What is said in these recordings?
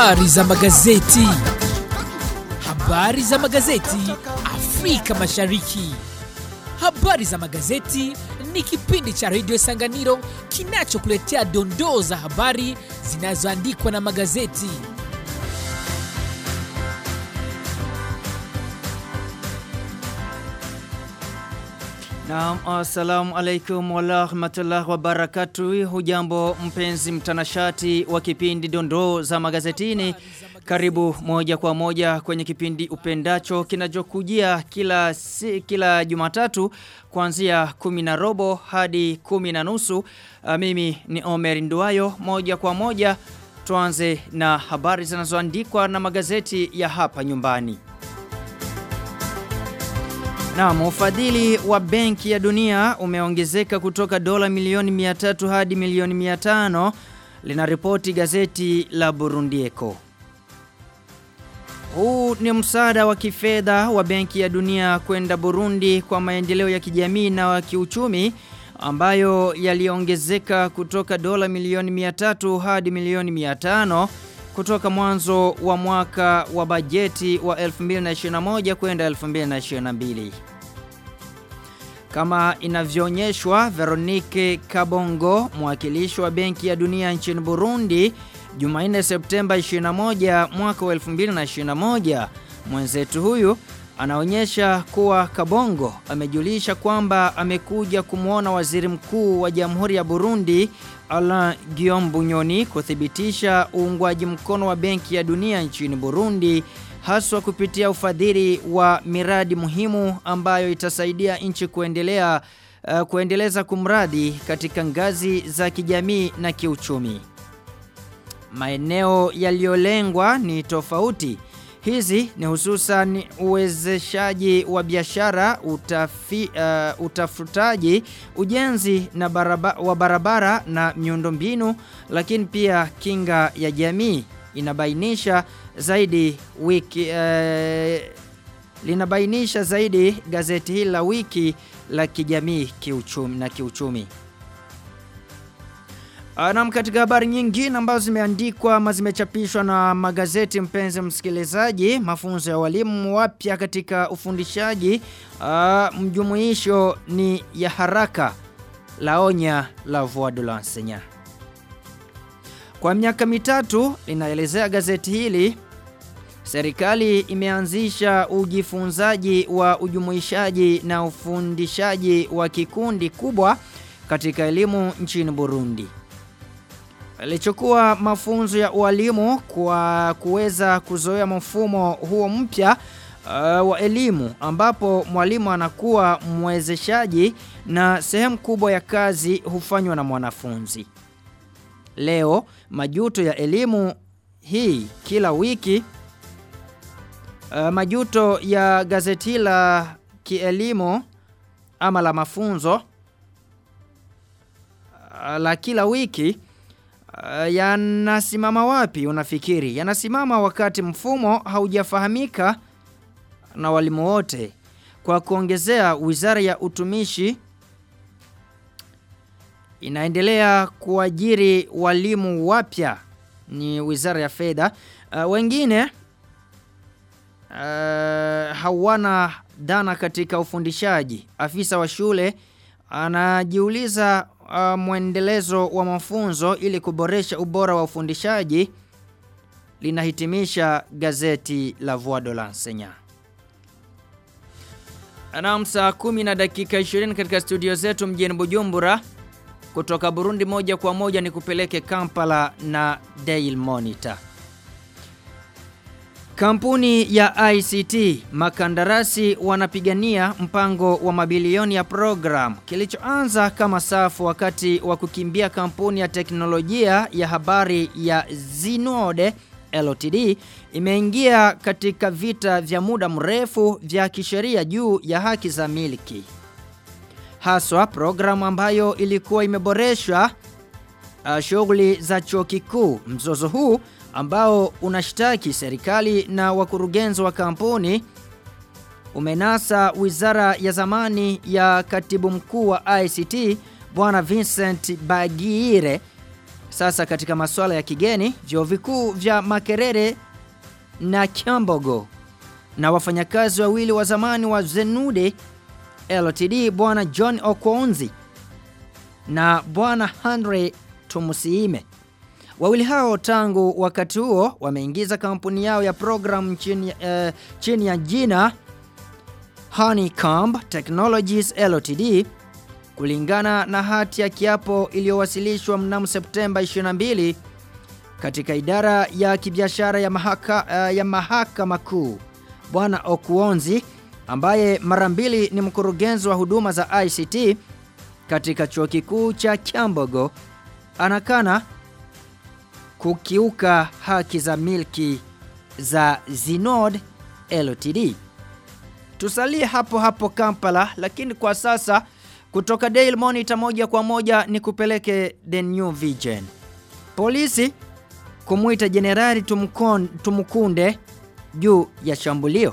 Habari za magazeti. Habari za magazeti Afrika Mashariki. Habari za magazeti ni kipindi cha redio Sanganiro kinachokuletea dondoo za habari zinazoandikwa na magazeti. Naam, assalamu alaikum warahmatullahi wabarakatuh. Hujambo mpenzi mtanashati wa kipindi dondoo za magazetini. Karibu moja kwa moja kwenye kipindi upendacho kinachokujia kila si, kila Jumatatu kuanzia kumi na robo hadi kumi na nusu. Uh, mimi ni Omer Nduayo moja kwa moja tuanze na habari zinazoandikwa na magazeti ya hapa nyumbani. Naam, ufadhili wa Benki ya Dunia umeongezeka kutoka dola milioni 300 hadi milioni 500 linaripoti gazeti la Burundieko. Huu ni msaada wa kifedha wa Benki ya Dunia kwenda Burundi kwa maendeleo ya kijamii na wa kiuchumi ambayo yaliongezeka kutoka dola milioni 300 hadi milioni 500 kutoka mwanzo wa mwaka wa bajeti wa 2021 kwenda 2022. Kama inavyoonyeshwa Veronique Kabongo, mwakilishi wa Benki ya Dunia nchini Burundi, Jumanne Septemba 21 mwaka wa 2021, mwenzetu huyu anaonyesha kuwa Kabongo amejulisha kwamba amekuja kumwona waziri mkuu wa Jamhuri ya Burundi Alain Guillaume Bunyoni kuthibitisha uungwaji mkono wa Benki ya Dunia nchini Burundi haswa kupitia ufadhili wa miradi muhimu ambayo itasaidia nchi kuendelea uh, kuendeleza kumradi katika ngazi za kijamii na kiuchumi. Maeneo yaliyolengwa ni tofauti. Hizi ni hususan uwezeshaji wa biashara, utafi, uh, utafutaji, ujenzi na baraba, wa barabara na miundombinu, lakini pia kinga ya jamii inabainisha zaidi wiki uh, linabainisha zaidi gazeti hili la wiki la kijamii kiuchumi na kiuchumi. Naam, katika habari nyingine ambazo zimeandikwa ama zimechapishwa na magazeti, mpenzi msikilizaji, mafunzo ya walimu wapya katika ufundishaji, uh, mjumuisho ni ya haraka, laonya la voix de l'enseignant. Kwa miaka mitatu, linaelezea gazeti hili, serikali imeanzisha ujifunzaji wa ujumuishaji na ufundishaji wa kikundi kubwa katika elimu nchini Burundi alichukua mafunzo ya ualimu kwa kuweza kuzoea mfumo huo mpya uh, wa elimu ambapo mwalimu anakuwa mwezeshaji na sehemu kubwa ya kazi hufanywa na mwanafunzi. Leo majuto ya elimu hii kila wiki uh, majuto ya gazeti la kielimu ama la mafunzo uh, la kila wiki Uh, yanasimama wapi unafikiri? Yanasimama wakati mfumo haujafahamika na walimu wote. Kwa kuongezea, Wizara ya Utumishi inaendelea kuajiri walimu wapya, ni Wizara ya Fedha. Uh, wengine uh, hawana dana katika ufundishaji. Afisa wa shule anajiuliza uh, mwendelezo wa mafunzo ili kuboresha ubora wa ufundishaji linahitimisha gazeti la Voix de l'Enseignant. Naam, saa kumi na dakika 20 katika studio zetu mjini Bujumbura. Kutoka Burundi moja kwa moja ni kupeleke Kampala na Daily Monitor. Kampuni ya ICT makandarasi wanapigania mpango wa mabilioni ya program kilichoanza kama safu wakati wa kukimbia kampuni ya teknolojia ya habari ya Zinode LTD imeingia katika vita vya muda mrefu vya kisheria juu ya haki za miliki. Haswa programu ambayo ilikuwa imeboreshwa uh, shughuli za chuo kikuu. Mzozo huu ambao unashtaki serikali na wakurugenzi wa kampuni umenasa wizara ya zamani ya katibu mkuu wa ICT bwana Vincent Bagire Sasa katika masuala ya kigeni, vyuo vikuu vya Makerere na Kyambogo na wafanyakazi wawili wa zamani wa Zenude LTD bwana John Okwonzi na bwana Henry Tumusiime. Wawili hao tangu wakati huo wameingiza kampuni yao ya program chini, uh, chini ya jina Honeycomb Technologies Ltd kulingana na hati ya kiapo iliyowasilishwa mnamo Septemba 22 katika idara ya kibiashara ya mahaka, uh, ya mahakama kuu. Bwana Okuonzi ambaye mara mbili ni mkurugenzi wa huduma za ICT katika chuo kikuu cha Kyambogo anakana kukiuka haki za milki za Zinod Ltd. Tusalie hapo hapo Kampala lakini kwa sasa kutoka Daily Monitor moja kwa moja ni kupeleke The New Vision. Polisi kumuita Jenerali Tumukunde juu ya shambulio.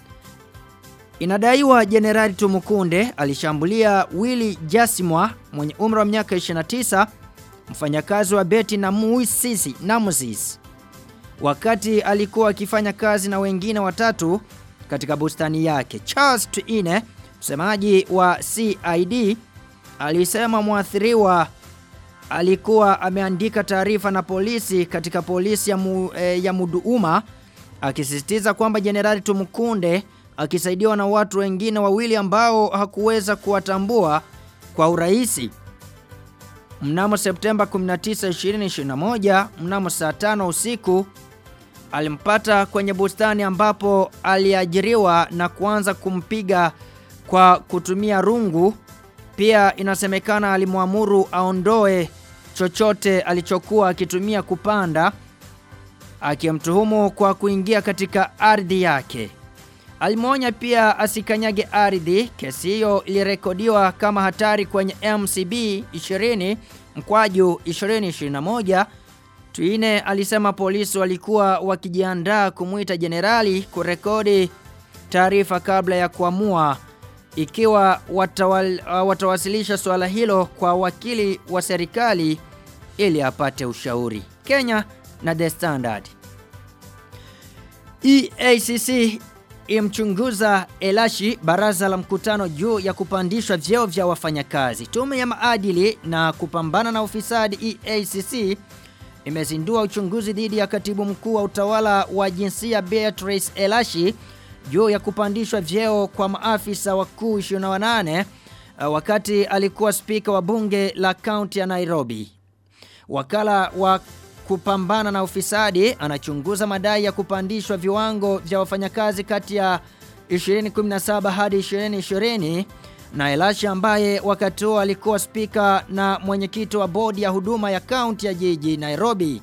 Inadaiwa Jenerali Tumukunde alishambulia Willy Jasimwa mwenye umri wa miaka 29 mfanyakazi wa beti na Muisisi Namusis wakati alikuwa akifanya kazi na wengine watatu katika bustani yake. Charles Tuine, msemaji wa CID, alisema mwathiriwa alikuwa ameandika taarifa na polisi katika polisi ya, mu, eh, ya Muduuma akisisitiza kwamba Jenerali Tumukunde akisaidiwa na watu wengine wawili ambao hakuweza kuwatambua kwa urahisi. Mnamo Septemba 19, 2021, mnamo saa tano usiku alimpata kwenye bustani ambapo aliajiriwa na kuanza kumpiga kwa kutumia rungu. Pia inasemekana alimwamuru aondoe chochote alichokuwa akitumia kupanda akimtuhumu kwa kuingia katika ardhi yake. Alimwonya pia asikanyage ardhi. Kesi hiyo ilirekodiwa kama hatari kwenye MCB 20 mkwaju 2021. Tuine alisema polisi walikuwa wakijiandaa kumwita jenerali kurekodi taarifa kabla ya kuamua ikiwa watawal, uh, watawasilisha swala hilo kwa wakili wa serikali ili apate ushauri. Kenya na The Standard. EACC imchunguza Elashi baraza la mkutano juu ya kupandishwa vyeo vya wafanyakazi. Tume ya maadili na kupambana na ufisadi EACC imezindua uchunguzi dhidi ya katibu mkuu wa utawala wa jinsia Beatrice Elashi juu ya kupandishwa vyeo kwa maafisa wakuu 28 wakati alikuwa spika wa bunge la kaunti ya Nairobi. Wakala wa kupambana na ufisadi anachunguza madai ya kupandishwa viwango vya wafanyakazi kati ya 2017 hadi 2020 na Elashi ambaye wakati huo alikuwa spika na mwenyekiti wa bodi ya huduma ya kaunti ya jiji Nairobi.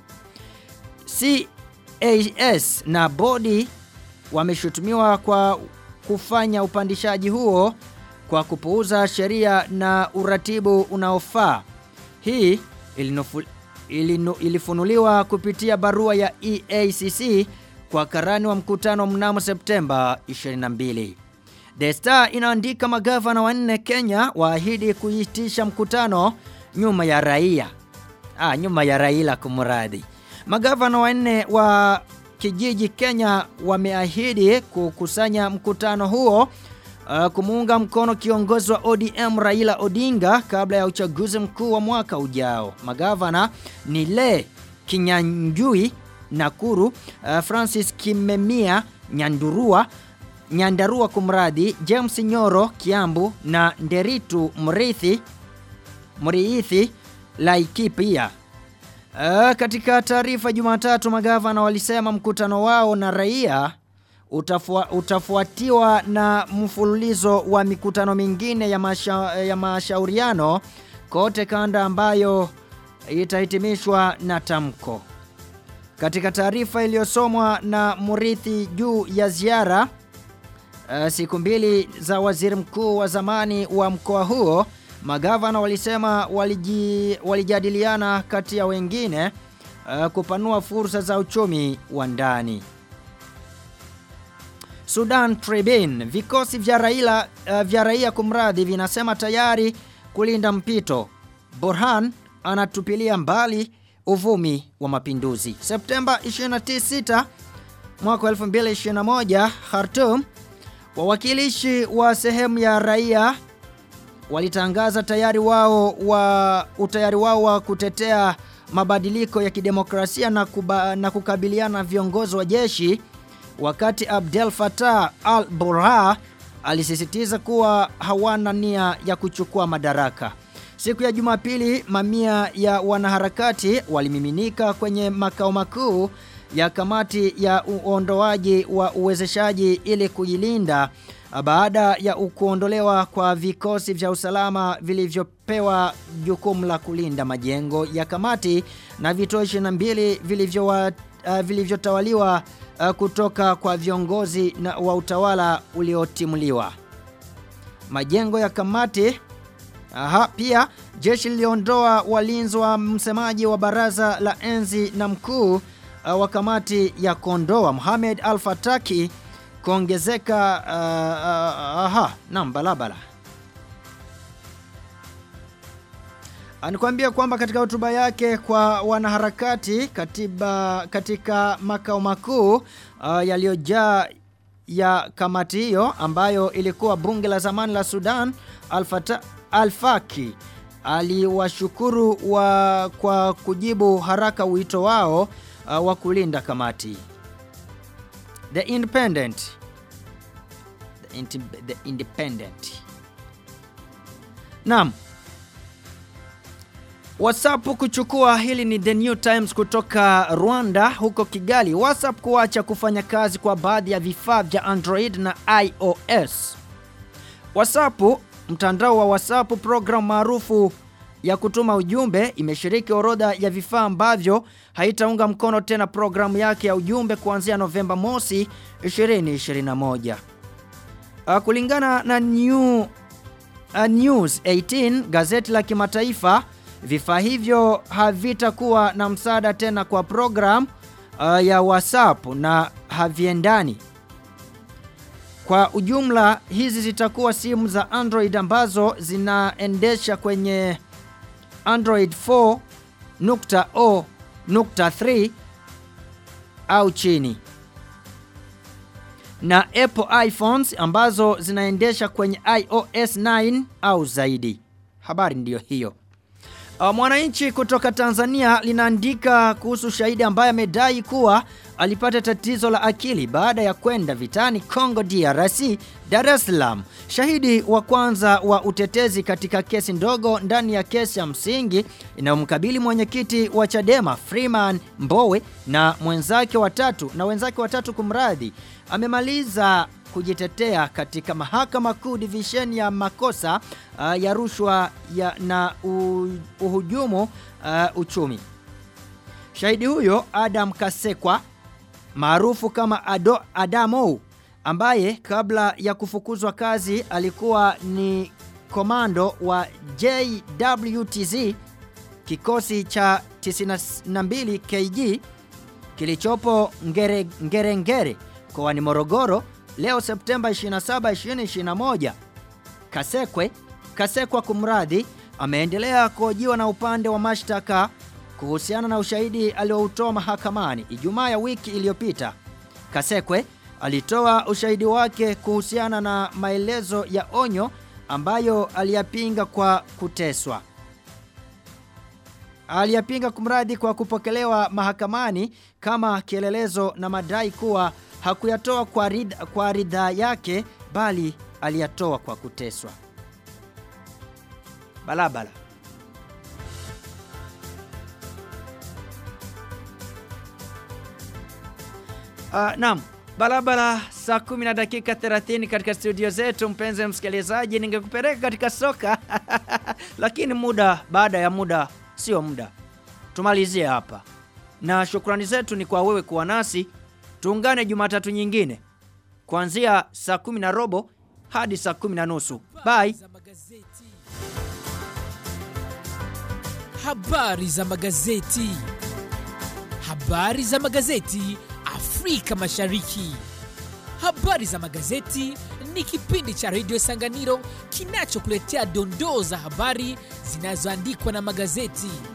CAS na bodi wameshutumiwa kwa kufanya upandishaji huo kwa kupuuza sheria na uratibu unaofaa. Hii ilinofu, ilinu, ilifunuliwa kupitia barua ya EACC kwa karani wa mkutano mnamo Septemba 22. The Star inaandika magavana wanne Kenya waahidi kuitisha mkutano nyuma ya raia. Ah, nyuma ya Raila kumradhi. Magavana wanne wa kijiji Kenya wameahidi kukusanya mkutano huo uh, kumuunga mkono kiongozi wa ODM Raila Odinga kabla ya uchaguzi mkuu wa mwaka ujao. Magavana ni Le Kinyanjui Nakuru, uh, Francis Kimemia Nyandurua Nyandarua kumradhi, James Nyoro Kiambu na Nderitu Mrithi Mriithi Laikipia. Uh, katika taarifa Jumatatu magavana walisema mkutano wao na raia utafua, utafuatiwa na mfululizo wa mikutano mingine ya, masha, ya mashauriano kote kanda ambayo itahitimishwa na tamko. Katika taarifa iliyosomwa na Murithi juu ya ziara uh, siku mbili za waziri mkuu wa zamani wa mkoa huo magavana walisema waliji, walijadiliana kati ya wengine uh, kupanua fursa za uchumi wa ndani. Sudan Tribune vikosi vya Raila uh, vya raia kumradhi vinasema tayari kulinda mpito. Burhan anatupilia mbali uvumi wa mapinduzi. Septemba 26 mwaka 2021 Khartoum wawakilishi wa sehemu ya raia walitangaza tayari wao wa utayari wao wa kutetea mabadiliko ya kidemokrasia na, kuba, na kukabiliana na viongozi wa jeshi wakati Abdel Fattah al-Burhan alisisitiza kuwa hawana nia ya kuchukua madaraka. Siku ya Jumapili mamia ya wanaharakati walimiminika kwenye makao makuu ya kamati ya uondoaji wa uwezeshaji ili kujilinda baada ya kuondolewa kwa vikosi vya usalama vilivyopewa jukumu la kulinda majengo ya kamati na vituo 22 vilivyowa uh, vilivyotawaliwa uh, kutoka kwa viongozi na wa utawala uliotimuliwa. Majengo ya kamati Aha, pia jeshi liliondoa walinzi wa msemaji wa baraza la enzi na mkuu uh, wa kamati ya Kondoa Mohamed Al-Fataki kuongezeka uh, uh, aha, naam balabala. Anikwambia kwamba katika hotuba yake kwa wanaharakati katiba katika makao makuu uh, yaliyojaa ya kamati hiyo ambayo ilikuwa bunge la zamani la Sudan Al-Fatah Al-Faki aliwashukuru wa kwa kujibu haraka wito wao uh, wa kulinda kamati. The Independent The, inti, the Independent Naam WhatsApp kuchukua hili ni The New Times kutoka Rwanda huko Kigali. WhatsApp kuacha kufanya kazi kwa baadhi ya vifaa vya Android na iOS. WhatsApp mtandao wa WhatsApp program maarufu ya kutuma ujumbe imeshiriki orodha ya vifaa ambavyo haitaunga mkono tena programu yake ya ujumbe kuanzia Novemba mosi 2021. Uh, kulingana na New uh, News 18 gazeti la kimataifa vifaa hivyo havitakuwa na msaada tena kwa program uh, ya WhatsApp na haviendani kwa ujumla hizi zitakuwa simu za Android ambazo zinaendesha kwenye Android 4.0.3 au chini. Na Apple iPhones ambazo zinaendesha kwenye iOS 9 au zaidi. Habari ndiyo hiyo. Uh, Mwananchi kutoka Tanzania linaandika kuhusu shahidi ambaye amedai kuwa alipata tatizo la akili baada ya kwenda vitani Congo DRC Dar es Salaam. Shahidi wa kwanza wa utetezi katika kesi ndogo ndani ya kesi ya msingi inayomkabili mwenyekiti wa Chadema Freeman Mbowe na mwenzake watatu na wenzake watatu kumradhi amemaliza kujitetea katika mahakama kuu division ya makosa uh, ya rushwa ya na uh, uhujumu uh, uchumi. Shahidi huyo Adam Kasekwa maarufu kama Ado, Adamo ambaye kabla ya kufukuzwa kazi alikuwa ni komando wa JWTZ kikosi cha 92 KG kilichopo Ngere, Ngere Ngere mkoani Morogoro leo Septemba 27 2021 Kasekwe Kasekwa kumradhi ameendelea kuhojiwa na upande wa mashtaka kuhusiana na ushahidi alioutoa mahakamani Ijumaa ya wiki iliyopita. Kasekwe alitoa ushahidi wake kuhusiana na maelezo ya onyo ambayo aliyapinga kwa kuteswa. Aliyapinga kumradhi kwa kupokelewa mahakamani kama kielelezo na madai kuwa hakuyatoa kwa ridha, kwa ridhaa yake bali aliyatoa kwa kuteswa. Balabala. Uh, naam, barabara saa 10 na dakika 30 katika studio zetu mpenzi msikilizaji ningekupeleka katika soka lakini muda baada ya muda sio muda. Tumalizie hapa. Na shukrani zetu ni kwa wewe kuwa nasi. Tuungane Jumatatu nyingine kuanzia saa 10 na robo hadi saa 10 na nusu. Bye. Habari za magazeti. Habari za magazeti Afrika Mashariki. Habari za magazeti ni kipindi cha redio Sanganiro kinachokuletea dondoo za habari zinazoandikwa na magazeti.